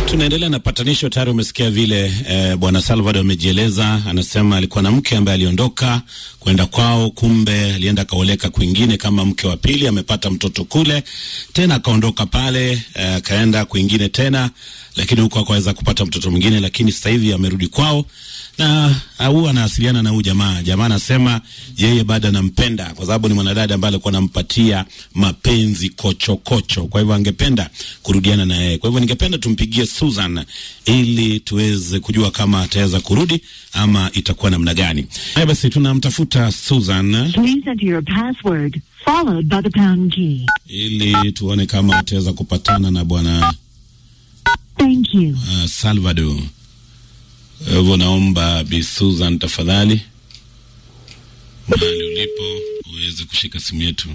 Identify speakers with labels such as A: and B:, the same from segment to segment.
A: Tunaendelea na patanisho. Tayari umesikia vile eh, bwana Salvador amejieleza. Anasema alikuwa na mke ambaye aliondoka kwenda kwao, kumbe alienda akaoleka kwingine kama mke wa pili, amepata mtoto kule tena, akaondoka pale akaenda eh, kwingine tena, lakini huko akaweza kupata mtoto mwingine, lakini sasa hivi amerudi kwao na huwa anawasiliana na huyu jamaa. Jamaa anasema yeye bado anampenda kwa sababu ni mwanadada ambaye alikuwa anampatia mapenzi kochokocho kocho. Kwa hivyo angependa kurudiana na yeye. Kwa hivyo ningependa tumpigie Susan ili tuweze kujua kama ataweza kurudi ama itakuwa namna gani. Haya basi, tunamtafuta Susan
B: Please enter your password followed by the pound key.
A: ili tuone kama ataweza kupatana na bwana
B: Thank you.
A: uh, Salvador. Kwa hivyo naomba Bi Susan tafadhali, mahali ulipo uweze kushika simu yetu.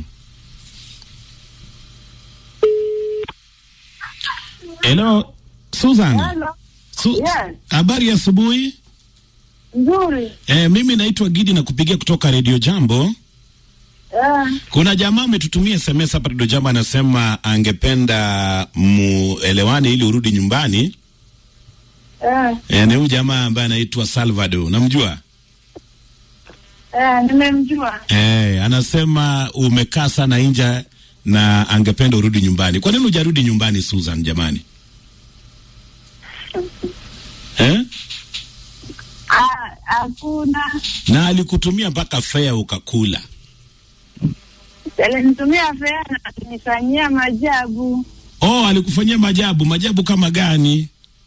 A: Hello Susan.
C: Hello.
A: Su
C: Yes.
A: habari ya asubuhi.
C: Nzuri.
A: E, mimi naitwa Gidi na kupigia kutoka Radio Jambo.
C: Eh,
A: Kuna jamaa ametutumia SMS hapa Radio Jambo, anasema angependa muelewane ili urudi nyumbani.
C: eh,
A: E, ni huyu jamaa ambaye anaitwa Salvador, namjua?
C: eh, nimemjua.
A: Eh, anasema umekaa sana nje na angependa urudi nyumbani. Kwa nini hujarudi nyumbani Susan jamani? Eh?
C: Ah, Hakuna.
A: Na alikutumia mpaka fea ukakula.
C: Alinitumia fea na kunifanyia majabu.
A: Oh, alikufanyia majabu. Majabu kama gani?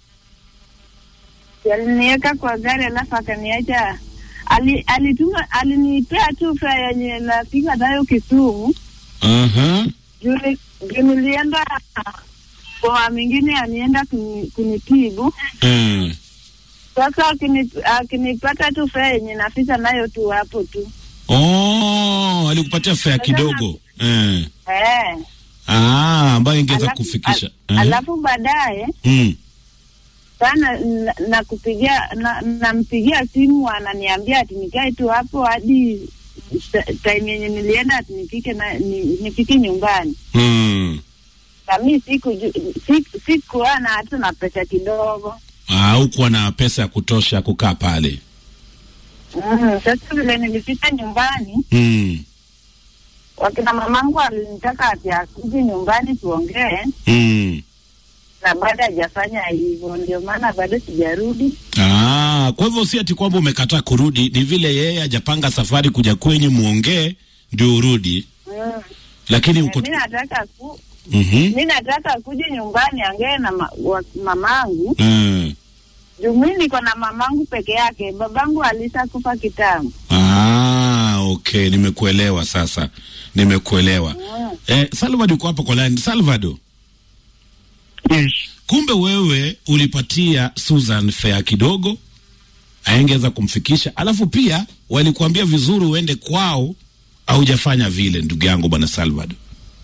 C: Aliniweka kwa gari alafu akaniacha. Ali, alituma alinipea tu fea yenye napiga nayo Kisumu.
A: Aha.
C: Juu ni- juu nilienda kwa mwingine anienda kuni- kunitibu.
A: Mm.
C: Sasa akini- akinipata tu fea yenye nafika nayo tu hapo tu.
A: Oh, alikupatia fea kidogo. Eh.
C: Eh.
A: Ah, ambayo ingeweza
C: Alafu-
A: kufikisha.
C: al-
A: Eh.
C: Alafu baadaye
A: Mm.
C: sana na, na kupigia na, nampigia simu ananiambia ati nikae tu hapo hadi ta- time yenye nilienda ati nifike na ni, nifike nyumbani
A: Mm.
C: na mi siku siku, sikuwa na hata na pesa kidogo
A: Ah, hukuwa na pesa ya kutosha kukaa pale.
C: mm, sasa vile nilifika nyumbani
A: Mm.
C: wakina mamangu alinitaka ati akuje nyumbani tuongee
A: Mm.
C: na bado hajafanya hivyo ndio maana bado sijarudi
A: Ah, kwa hivyo si ati kwamba umekataa kurudi, ni vile yeye hajapanga safari kuja kwenyu muongee ndio urudi,
C: mm.
A: lakini
C: Eh,
A: mko
C: mi nataka ku
A: mhm
C: mi nataka kuja nyumbani angee na ma, wa, mamangu
A: mm.
C: juu mi niko na mamangu peke yake babangu alishakufa kitambo
A: Ah, okay, nimekuelewa sasa, nimekuelewa.
C: mm.
A: Eh, Salvador uko hapo kwa line. Salvador,
D: Yes.
A: kumbe wewe ulipatia Susan fare kidogo aengeza kumfikisha, alafu pia walikuambia vizuri uende kwao, haujafanya vile, ndugu yangu bwana Salvador.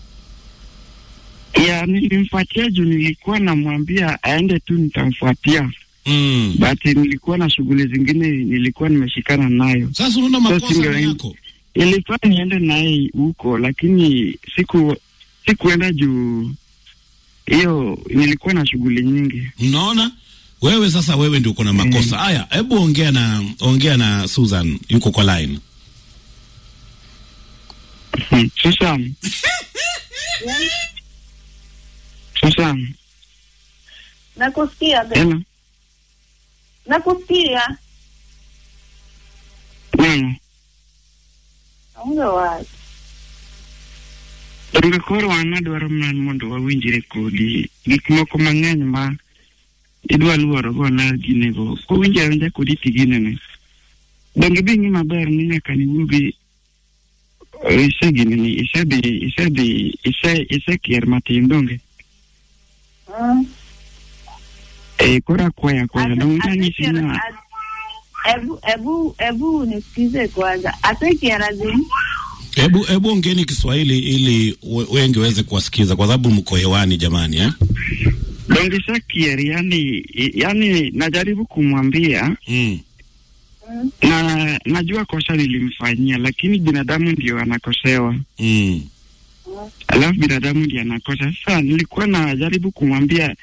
D: Ya, nilimfuatia juu nilikuwa namwambia aende tu nitamfuatia,
A: Mm.
D: but nilikuwa na shughuli zingine nilikuwa nimeshikana nayo.
A: Sasa unaona
D: Sasa
A: makosa
D: ndio-
A: ni yako.
D: Ilikuwa niende naye huko, lakini siku sikuenda juu hiyo, nilikuwa na shughuli nyingi.
A: Unaona wewe sasa, wewe ndio uko na makosa haya. Hebu ongea na ongea na Susan, yuko kwa line.
D: Hmm. Susan, Susan,
C: nakusikia be-
D: hello,
C: nakusikia
D: neno
C: onge wazi
D: donge koro an adwaro mana mondo wawinjre kodi gik moko mang'eny ma idwa luorogo na ginego kowinjo awinja kodi tiginene donge bi ng'i maber ni nyaka niwuogi isegineni isedhi isedhi ise isekier matin donge
C: Mm.
D: e koro akwaya akwaya donge nanyisi
C: Ase-
D: na
C: ase- Ebu ebu ebu nisikize kwanza asekiarazini
A: Hebu hebu ongeeni Kiswahili ili we- wengi waweze kuwasikiza, kwa sababu mko hewani jamani, eh?
D: donge isekier yani yani najaribu kumwambia
A: Mm.
D: na najua kosa nilimfanyia, lakini binadamu ndio anakosewa.
A: Mm.
D: alafu binadamu ndiye anakosa. Sasa nilikuwa najaribu kumwambia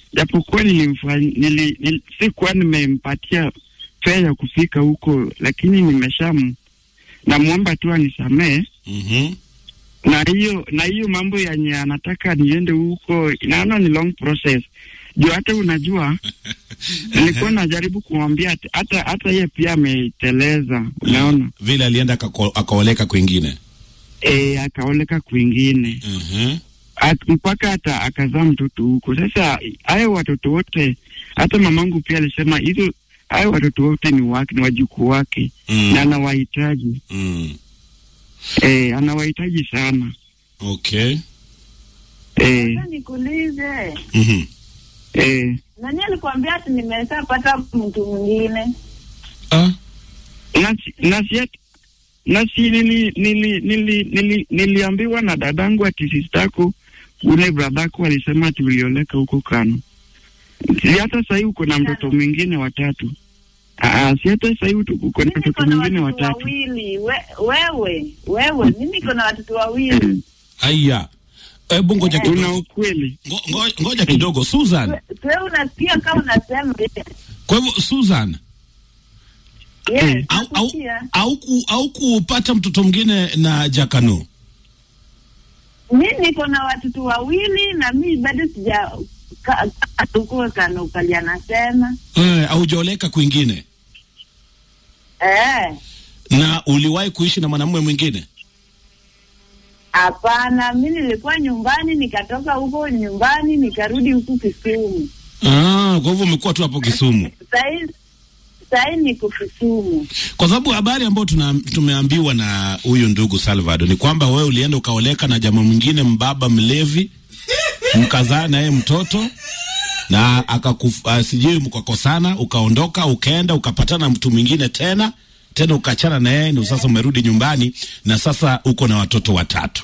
D: japokuwa nilimfanya nili, nili, sikuwa nimempatia fea ya kufika huko, lakini nimesham namwomba tu anisamee
A: Mhm.
D: na hiyo na hiyo mambo yenye anataka niende huko, naona ni long process juu hata unajua nilikuwa najaribu kumwambia ati- hata hata yeye pia ameteleza, unaona
A: Vile alienda akako- akaoleka kwingine.
D: e, akaoleka kwingine
A: Mhm.
D: At, mpaka hata akazaa mtoto huko. Sasa hayo watoto wote, hata mamangu pia alisema hizo hayo watoto wote ni wake, ni wajukuu wake na
A: Mm.
D: anawahitaji
A: Mm.
D: e, anawahitaji sana
A: Okay.
D: e,
C: Sasa nikuulize,
A: Mhm.
D: e,
C: nani alikwambia ati nimeshapata mtu mwingine?
A: Ah.
D: nasi nasi nasi nili, nili, nili, nili, niliambiwa na dadangu ati sistako ule bradhako alisema ati ulioleka huko Kano. Si hata sahii uko na mtoto mwingine watatu. Aa, si hata sahii uko na
C: Mimi
D: mtoto
C: niko na
D: mwingine
C: watoto
D: watatu.
C: wawili. We, wewe wewe, mimi niko na watoto wawili.
A: Aya. Hebu ngoja
D: Una
A: kidogo.
D: ukweli?
A: Ngo- ngo- Ngoja kidogo Susan.
C: We- Wewe unasikia kama unasema
A: Kwa hivyo Susan,
C: yes,
A: au au
C: nakusikia.
A: au, ku, au kupata mtoto mwingine na Jakano.
C: mi niko na watoto wawili na mi bado sija ka- ka- huko Kano kali anasema
A: Eh, aujaoleka kwingine.
C: eh,
A: Na uliwahi kuishi na mwanamume mwingine?
C: hapana. Mi nilikuwa nyumbani, nikatoka huko nyumbani nikarudi huku Kisumu.
A: Ah, kwa hivyo umekuwa tu hapo Kisumu.
C: Sahii sahii niko Kisumu.
A: Kwa sababu habari ambayo tuna, tumeambiwa na huyu ndugu Salvador ni kwamba wewe ulienda ukaoleka na jamaa mwingine mbaba mlevi, mkazaa naye mtoto na akakuf, uh, sijui mkakosana, ukaondoka ukaenda ukapatana na mtu mwingine tena tena ukachana na yeye, ndio sasa umerudi nyumbani na sasa uko na watoto watatu.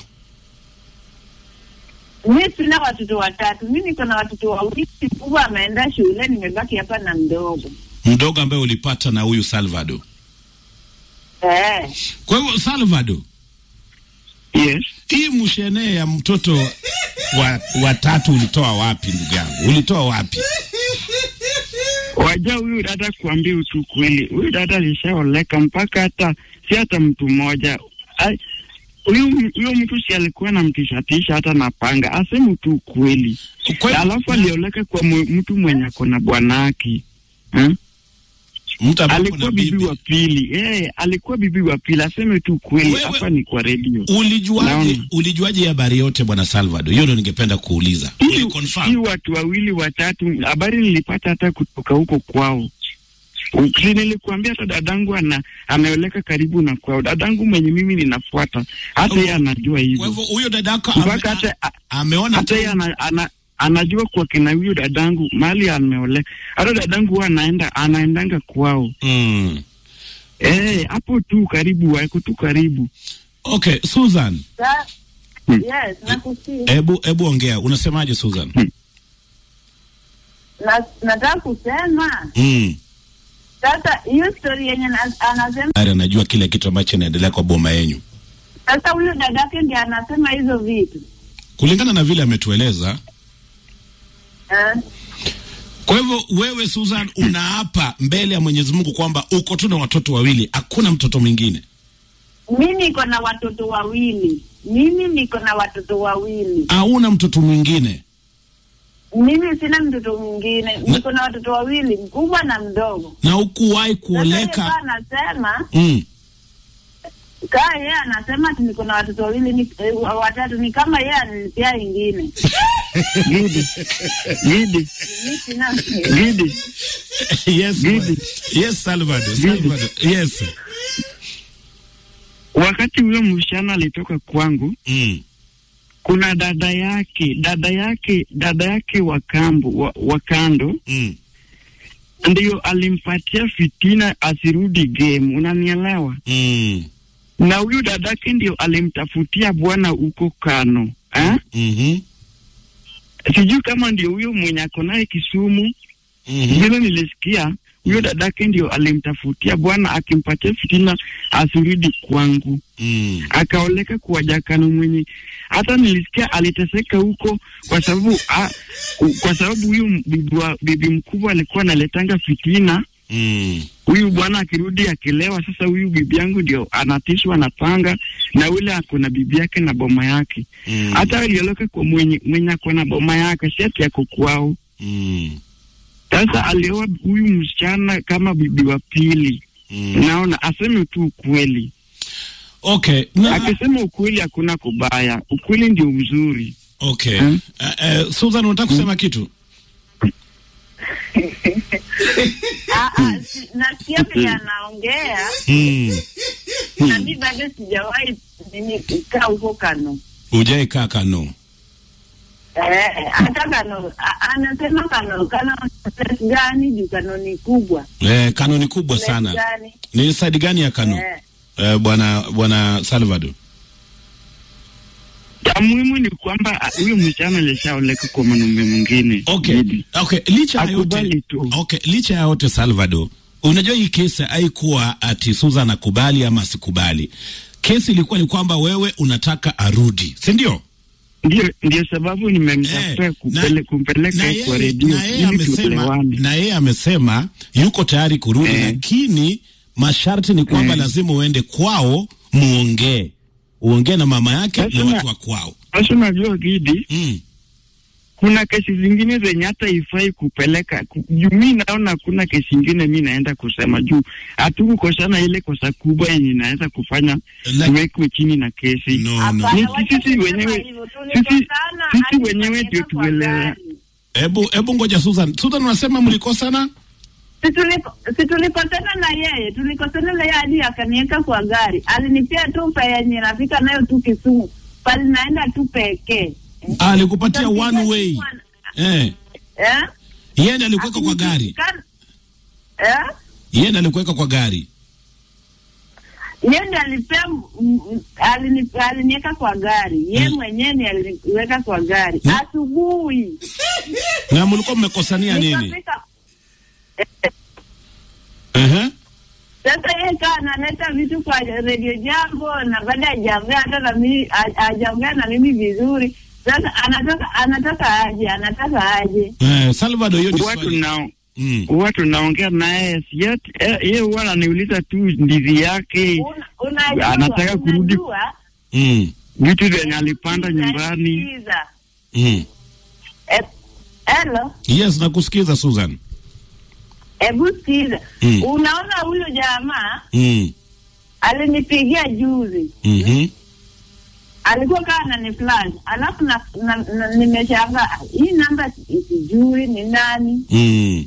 C: Mi sina watoto watatu, mi niko na watoto wawili. Mkubwa ameenda shule, nimebaki hapa na mdogo
A: Mdogo ambaye ulipata na huyu Salvador.
C: eh.
A: Kwa hivyo Salvador,
D: Yes.
A: hii mshenee ya mtoto wa watatu ulitoa wapi ndugu yangu? Ulitoa wapi?
D: Wajua huyu dada kuambia tu kweli, huyu dada alishaoleka mpaka hata si hata mtu mmoja. Ai, Huyu huyo mtu si alikuwa namtishatisha hata na panga, aseme tu kweli.
A: Kwa-
D: Alafu alioleka kwa mu- mtu mwenye ako na bwanake hmm?
A: Mtu ambaye
D: alikuwa
A: kuna
D: bibi
A: bibi.
D: wa pili eh, alikuwa bibi wa pili, aseme tu kweli.
A: Wewe-
D: Hapa ni kwa redio.
A: Ulijuaje,
D: Naam.
A: ulijuaje habari yote bwana Salvador? Hiyo ndio ningependa kuuliza.
D: Hii hii
A: Uliconfirm?
D: watu wawili watatu, habari nilipata hata kutoka huko kwao. Si nilikuambia hata dadangu ana ameoleka karibu na kwao, dadangu mwenye mimi ninafuata, hata yeye anajua
A: Kwa
D: hivyo,
A: hivyo huyo dadako ame,
D: mpaka hata a-
A: ameona
D: hata yeye ana, ana, anajua kwa kina huyo dadangu mahali ameoleka. Hata dadangu huwa anaenda anaendanga kwao
A: mm.
D: eh, hapo tu karibu, wako tu karibu.
A: Okay, Susan,
C: Sa,
D: Hmm.
C: yes, nakusikia.
A: hebu hebu ongea. Unasemaje Susan?
C: Na, nataka kusema
A: Mm.
C: sasa hiyo story yenye na- anasema
A: Ari anajua kile kitu ambacho inaendelea kwa boma yenyu.
C: sasa, huyo dadake ndiye anasema hizo vitu
A: Kulingana na vile ametueleza.
C: eh?
A: Kwa hivyo wewe Susan unaapa mbele ya Mwenyezi Mungu kwamba uko tu na watoto wawili, hakuna mtoto mwingine.
C: Mi niko na watoto wawili, mimi niko na watoto wawili,
A: Hauna mtoto mwingine.
C: mimi sina mtoto mwingine, niko na watoto wawili, mkubwa na mdogo.
A: Na hukuwahi
C: Sasa yeye kaa
A: kuoleka.
C: anasema
A: Mm.
C: kaa yeye anasema ati niko na watoto wawili ni, eh, watatu, ni kama yeye anilipia ingine.
D: Gidi Gidi
C: Mi sina
D: Gidi
A: yes,
D: Bibi.
A: yes, Salvador,
D: Bibi.
A: Salvador. Yes.
D: wakati huyo msichana alitoka kwangu
A: Mm.
D: kuna dada yake dada yake dada yake wa kambo wa, wa kando
A: Mm.
D: ndiyo alimpatia fitina asirudi game, unanielewa?
A: Mm.
D: Na huyu dadake ndio alimtafutia bwana huko Kano eh?
A: Mhm.
D: Sijui kama ndio huyo mwenye ako naye Kisumu.
A: Mhm.
D: Vile nilisikia huyo dadake ndio alimtafutia bwana akimpatia fitina asirudi kwangu
A: Mm.
D: akaoleka kwa jakano mwenye hata nilisikia aliteseka huko kwa sababu a, u- kwa sababu huyu bibi, wa- bibi mkubwa alikuwa analetanga fitina
A: Mm.
D: huyu bwana akirudi akilewa sasa huyu bibi yangu ndio anatishwa na panga na ule ako na bibi yake na boma yake
A: Mm.
D: hata alioloka kwa mwenye mwenye ako na boma yake si ati ako kwao
A: Mm.
D: sasa alioa huyu msichana kama bibi wa pili
A: Mm.
D: naona aseme tu ukweli
A: Okay. Na,
D: akisema ukweli hakuna kubaya ukweli ndio mzuri
A: okay.
D: Hmm?
A: Uh, uh, Susan unataka kusema kitu?
C: Ah, ah, si- nasikia vile anaongea
A: Mm.
C: na mi bado sijawahi nini kukaa huko Kano.
A: Ujai kaa Kano.
C: Eh, hata Kano a- anasema Kano Kano place gani juu Kano ni kubwa
A: Eh, Kano ni kubwa
C: Place
A: sana.
C: gani?
A: Ni side gani ya Kano?
C: Eh,
A: Eh, bwana bwana Salvador.
D: cha muhimu ni kwamba ah, huyu msichana alishaoleka kwa mwanaume mwingine
A: Okay.
D: Bibi.
A: Okay, licha ya
D: Akubali
A: yote.
D: tu.
A: Okay, licha ya yote Salvador. Unajua hii kesi haikuwa ati Susan akubali ama asikubali. Kesi ilikuwa ni kwamba wewe unataka arudi, si ndio?
D: ndio ndio sababu nimemtafuta
A: Eh,
D: kupele,
A: na-
D: kumpeleka
A: na yeye-
D: kwa redio
A: na yeye
D: ili
A: amesema
D: tuelewane
A: na yeye amesema yuko tayari kurudi
D: Eh.
A: lakini masharti ni kwamba
D: Eh.
A: lazima uende kwao muongee uongee na mama yake
D: Sasa
A: na
D: na-
A: watu wa kwao
D: sasa unajua Gidi
A: mm.
D: kuna kesi zingine zenye hata ifai kupeleka ku- juu mi naona hakuna kesi ingine mi naenda kusema juu hatukukosana ile kosa kubwa yenye inaweza kufanya
A: La-
D: tuwekwe chini na kesi
A: no, no.
C: hapana,
D: Ni
C: wacha
D: sisi
C: kusema
D: wenyewe-
C: hivyo,
D: sisi-
C: tulikosana
D: sisi
C: hadi
D: wenyewe ndio
C: tukaweka kwa
D: tuelewe.
C: gari.
A: Hebu hebu ngoja Susan. Susan unasema mlikosana?
C: Si tuliko- si tulikosana na yeye, tulikosana na yeye hadi akaniweka kwa gari. Alinipea tu fare yenye nafika nayo tu Kisumu, pale naenda tu pekee.
A: Ah, alikupatia
C: Tukampigia
A: one way.
C: simu ana-
A: Eh.
C: Eh?
A: Yeye ndiye alikuweka kwa gari.
C: Kan- Eh?
A: Yeye ndiye alikuweka kwa gari.
C: Yeye ndiye alipea m- m- alini- aliniweka kwa gari. Yeye
A: Mm.
C: mwenyewe ndiye aliniweka kwa gari.
A: Mm.
C: Asubuhi.
A: Na mlikuwa mmekosania nini?
C: Nikafika
A: Eh.
C: Sasa yeye kaa analeta vitu kwa redio jambo na baada hajaongea hata na mimi ha- hajaongea na mimi vizuri. Sasa anataka anataka aje, anataka aje.
A: Eh, Salvador hiyo ni
D: watu
A: swali.
D: nao
A: Mm.
D: watu naongea naye siati yeye huwa ananiuliza tu ndizi yake
C: Una- Unajua,
D: Anataka kurudi-
C: unajua,
A: Mm.
D: vitu vyenye alipanda nyumbani
C: unasikiza.
A: Mm.
C: E- Hello,
A: Yes, nakusikiza Susan.
C: hebu sikiza.
A: Mm.
C: Unaona huyo jamaa
A: Mm.
C: alinipigia juzi,
A: Mhm.
C: alikuwa kaa anani flash, alafu na, na, na, nimeshangaa hii namba sijui ni nani.
A: Mm.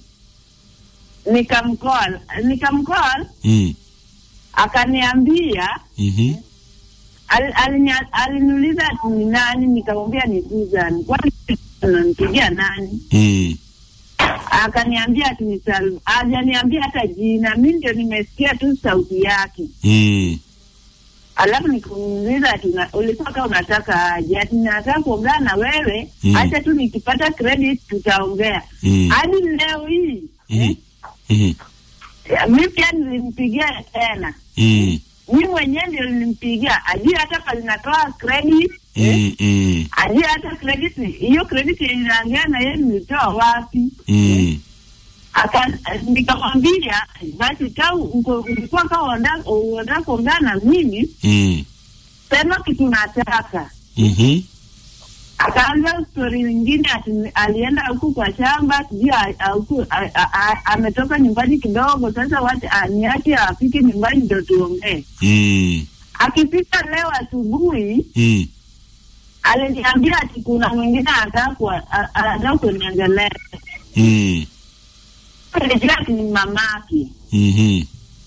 C: Nikamcall, nikamcall
A: Mm.
C: akaniambia
A: Mhm.
C: al- alinia- aliniuliza ati ni nani, nikamwambia ni Susan. Kwani unanipigia nani?
A: Mm.
C: Akaniambia ati ni Salva. Hajaniambia hata jina, mi ndio nimesikia tu sauti yake.
A: Mm.
C: Alafu nikamuuliza ati una- ulikuwa kama unataka aje? Ati nataka kuongea na wewe,
A: Mm.
C: acha tu nikipata credit tutaongea.
A: Mm.
C: Hadi leo hii
A: Mhm.
C: eh,
A: Mhm.
C: mi pia nilimpigia tena
A: Mm.
C: mi mwenyewe ndio nilimpigia, ajui hata pale natoa credit eh,
A: Mm. Mm.
C: ajui hata credit hiyo credit yenye naongea na yeye nilitoa wapi?
A: Mm.
C: Aka nikamwambia basi ka uko- ulikuwa ka unataka unataka kuongea na mimi,
A: Mm.
C: sema kitu nataka.
A: Mhm.
C: Akaanza stori nyingine ati alienda huku kwa shamba, sijui a- a- huku a- a- a- ametoka nyumbani kidogo, sasa wacha aniache afike nyumbani ndo tuongee.
A: Mm.
C: Akifika leo asubuhi
A: Mm.
C: aliniambia ati kuna mwingine anataka kuwa- a- anataka kuniongelea.
A: Mm.
C: Nilijua ati ni mamake.
A: Mhm.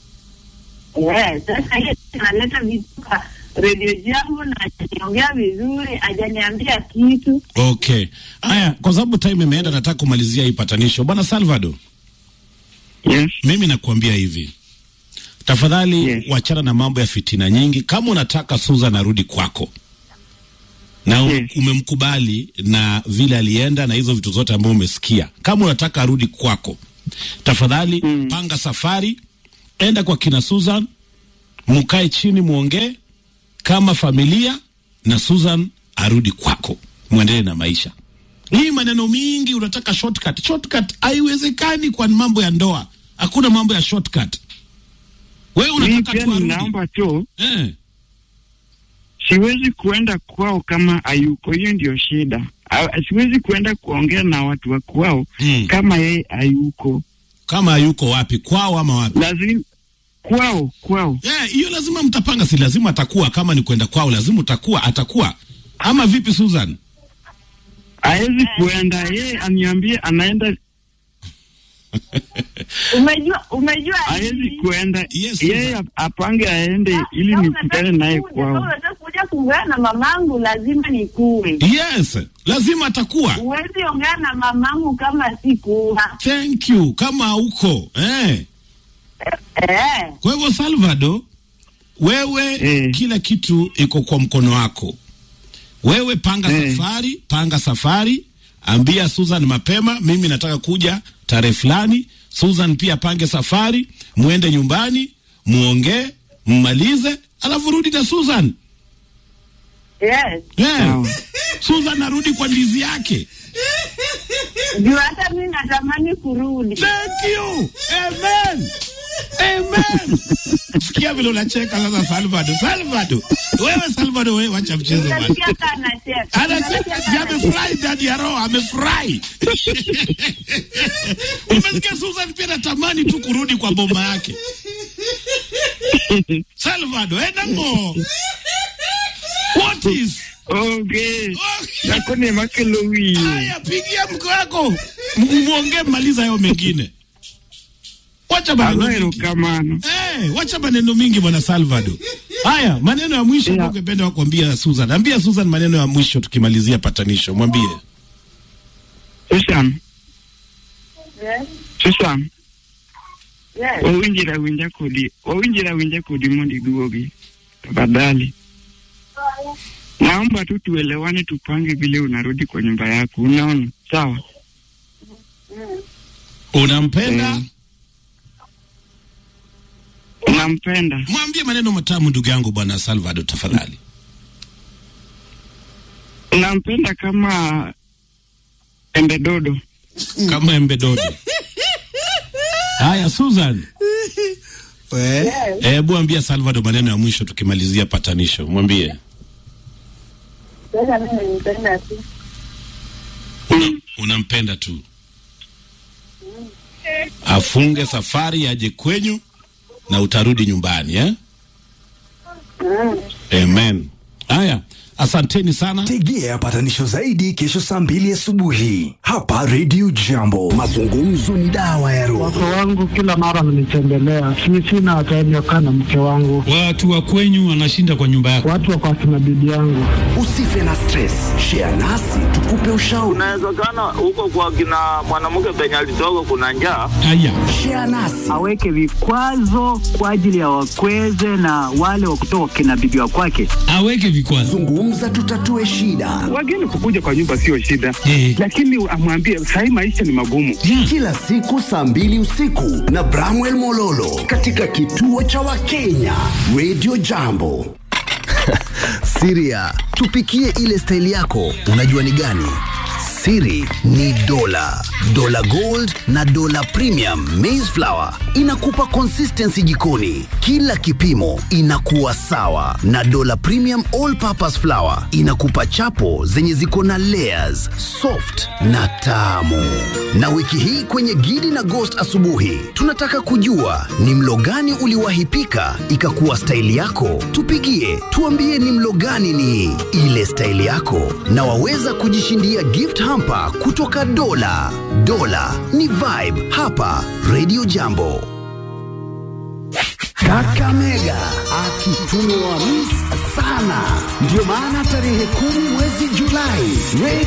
C: Eh, sasa hiyo analeta vitu kwa redio jambo na hajaniongea vizuri, hajaniambia kitu.
A: Okay. Haya, kwa sababu time imeenda nataka kumalizia hii patanisho. Bwana Salvador,
D: yes
A: mimi nakuambia hivi. Tafadhali
D: Yes.
A: wachana na mambo ya fitina nyingi. Kama unataka Susan arudi kwako na u-
D: Yes.
A: umemkubali na vile alienda na hizo vitu zote ambazo umesikia, kama unataka arudi kwako, tafadhali panga safari, enda kwa kina Susan, mukae chini, muongee kama familia, na Susan arudi kwako, mwendelee na maisha. Hii maneno mingi, unataka shortcut. Shortcut haiwezekani kwa mambo ya ndoa, hakuna mambo ya shortcut. Wewe
D: Mimi
A: unataka
D: pia
A: tu arudi
D: ninaomba tu,
A: eh.
D: siwezi kuenda kwao kama hayuko. Hiyo ndio shida. Ah, Siwezi kuenda kuongea na watu wa kwao
A: Mm.
D: kama yeye hayuko.
A: Kama yuko wapi, kwao ama wapi?
D: Lazima kwao, kwao.
A: Eh, hiyo lazima mtapanga, si lazima atakuwa. Kama ni kwenda kwao, lazima utakuwa, atakuwa ama vipi, Susan?
D: Hawezi kuenda, yeye aniambie anaenda,
C: Umejua, umejua
D: hawezi
C: nini?
D: kuenda.
A: Yes,
D: Yeye
A: Susan.
D: apange aende ili
C: Kama
D: nikutane
C: unataka
D: naye
C: kuja, kama
D: kwao.
C: unataka kuja kuongea na mamangu lazima nikuwe.
A: Yes, lazima atakuwa.
C: Huwezi ongea na mamangu kama sikuwa.
A: Thank you. Kama huko eh.
C: Eh.
A: Kwa hivyo Salvador, wewe
D: Eh.
A: kila kitu iko kwa mkono wako. Wewe panga
D: Eh.
A: safari, panga safari, ambia Susan mapema, mimi nataka kuja tarehe fulani. Susan pia pange safari, muende nyumbani, muongee, mmalize, alafu rudi na Susan.
C: Yes.
A: Eh.
D: Sawa.
A: Susan arudi kwa ndizi yake.
C: Ndio hata mimi natamani kurudi.
A: Thank you. Amen. Amen. Sikia vile unacheka sasa Salvador. Salvador. Wewe Salvador wewe wacha mchezo bwana.
C: Unasikia hata anacheka.
A: Anacheka,
C: Unasikia
A: si
C: hata
A: amefurahi ndani ya roho, amefurahi. Umesikia Susan pia natamani tu kurudi kwa boma yake. Salvador, enda ngo. What is?
D: Okay.
A: Okay.
D: Yako ni makelo wiye.
A: Haya, pigia mko wako. Muongee maliza hayo mengine. Wacha maneno
D: Alo
A: mingi.
D: kamano.
A: Eh, wacha maneno mingi bwana Salvador. Haya, maneno ya mwisho
D: Yeah.
A: yeah. ungependa kuambia Susan. Ambia Susan maneno ya mwisho tukimalizia patanisho. Mwambie.
D: Susan,
C: Yes.
D: Susan,
C: Yes.
D: wawinjira winja kodi, wawinjira winja kodi mondo iduogi. Tafadhali. Naomba tu tuelewane, tupange vile unarudi kwa nyumba yako. Unaona? Sawa.
A: Unampenda?
D: Eh. Unampenda.
A: Mwambie maneno matamu ndugu yangu bwana Salvador tafadhali.
D: Unampenda kama embe dodo.
A: Kama embe dodo. Haya Susan,
E: We,
A: hebu ambia Salvador maneno ya mwisho tukimalizia patanisho. Mwambie.
C: Sasa mimi nipenda tu.
A: Una, unampenda tu. Afunge safari aje kwenyu na utarudi nyumbani eh? Amen. Haya, asanteni sana.
E: tegea patanisho zaidi kesho saa mbili asubuhi hapa Radio Jambo. Mazungumzo ni dawa ya roho.
F: Wake wangu kila mara wananitembelea, si sina time ya kukaa na mke wangu,
G: Watu wa kwenyu wanashinda kwa nyumba yako.
F: watu wako akina bibi yangu.
E: Usife na stress, share nasi tukupe ushauri.
H: Inawezekana huko kwa kina mwanamke penye alitoka kuna njaa.
G: Haya,
E: Share nasi
I: aweke vikwazo kwa ajili ya wakweze na wale wa kutoka kina bibi wa kwake.
G: aweke vikwazo.
E: zungumza, tutatue shida.
D: Wageni kukuja kwa nyumba sio shida,
G: Eh.
D: lakini amwambie sahii maisha ni magumu.
G: Yeah.
E: Kila siku saa mbili usiku na Bramwell Mololo katika kituo cha Wakenya Radio Jambo. Siria, tupikie ile staili yako, unajua ni gani? Siri ni dola, dola gold na dola premium maize flour inakupa consistency jikoni, kila kipimo inakuwa sawa, na dola premium all purpose flour inakupa chapo zenye ziko na layers, soft na tamu. Na wiki hii kwenye Gidi na Ghost asubuhi, tunataka kujua ni mlo gani uliwahi pika ikakuwa staili yako. Tupigie tuambie ni mlo gani ni ile staili yako, na waweza kujishindia gift hamper kutoka Dola. Dola ni vibe hapa Radio Jambo. Kakamega akitumiwa mis sana, ndio maana tarehe kumi mwezi Julai